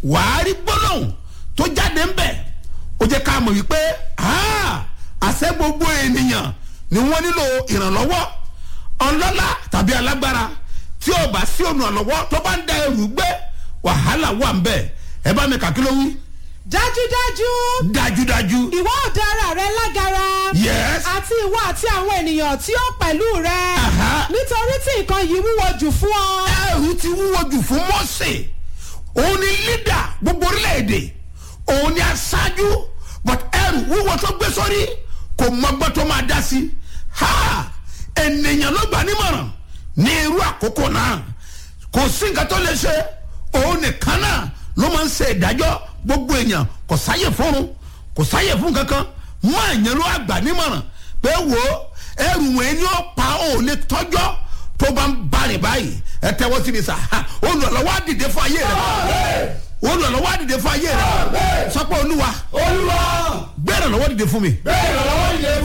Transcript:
wàá rí gbólóhùn tó jáde ń bẹ̀ ó jẹ́ ká mọ̀ wípé ah, àṣẹ gbogbo ènìyàn ni wọ́n nílò ìrànlọ́wọ́ ọlọ́lá tàbí alágbára tí ó bá sí olùrànlọ́wọ́ tó bá ń da ẹrù gbé wàhálà wà ń bẹ̀ ẹ bá mi kà kí ló wí dájúdájú dájúdájú ìwọ ò dá ara rẹ lágara Yes. àti ìwọ àti àwọn ènìyàn tí ó pẹ̀lú rẹ Aha. nítorí tí nǹkan yìí wúwo jù fún ọ. ẹrù ti wúwo jù fún mọ́sẹ̀ òun ni lídà gbogbo orílẹ̀-èdè òun ni aṣáájú but ẹrù wúwo tó gbé sórí kò mọgbọ́n tó máa dá sí ha ènìyàn ló gbà nímọ̀ràn ní irú àkókò náà kò sí nǹkan tó lè ṣe òun nìkan náà ló máa ń ṣe ìdájọ́ gbogbo èèyàn kò sáyè fúnrun kò sáyè fún kankan mọ èèyàn ló àgbà nímọ̀ràn pé wo ẹrù wọn ni ó pa ó lè tọ́jọ́ tó bá ń bari báyìí ẹ tẹ́wọ́ sí mi sà ha, olùrànlọ́wọ́ á dìde fún ayé rẹ olùrànlọ́wọ́ á dìde fún ayé rẹ sọ pé olúwa olúwa gbé ìrànlọ́wọ́ dìde fún mi bẹ́ẹ̀